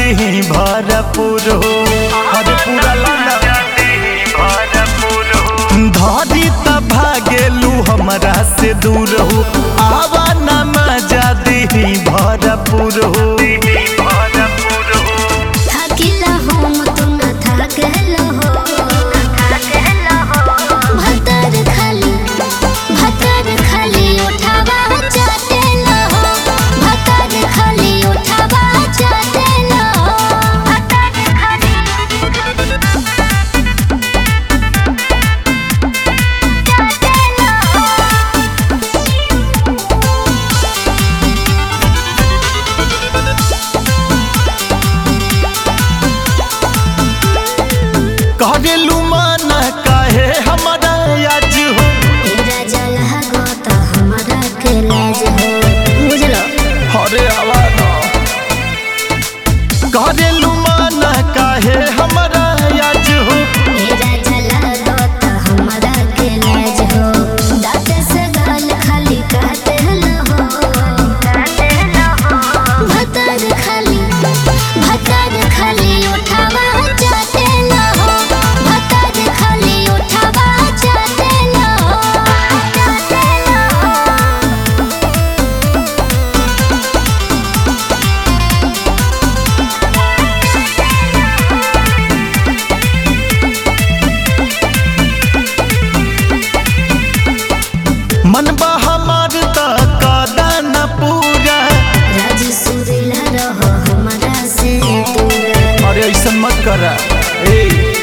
दी भरपूर हो अरे पूरा लाना धरी त भागेलू हमरा से दूर हो आवा न मजा दी भरपूर हो থাকিলা হোম তোমরা থাকেল হো ভাতার খালি ভাতার খালি ওঠাবা চাটেল হো ভাতার খালি ওঠাবা চাটেল হো ভাতার খালি চাটেল হো करेलू माना काहे हमरा आज हो तेरा जलहा गोता हमारा के लाज हो बुझलो अरे आवाज करेलू माना काहे हमरा आज हो तेरा जलहा गोता हमारा के लाज हो दांत से गाल खाली काटे न हो काटे न हो भतर खाली भतर खाली उठावा चाटे न हो भतर खाली उठावा चाटे न हो चाटे न हो मन बा हमार त कादा न पूरा राज सुरीला रहो हमारा से दूर अरे ऐसा मत करा ए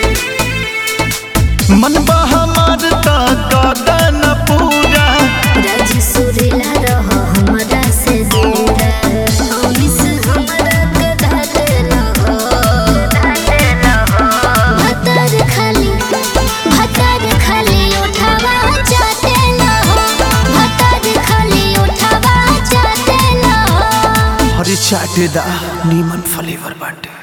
मन बा हमार त कादा न पूरा राज सुरीला रहो हमारा से दूर अमिस हमारा के धाते रहो धाते रहो भतर खाली भतर खाली उठावा चाटे रहो भतर खाली उठावा चाटे रहो अरे चाटे दा नीमन फ्लेवर बाटे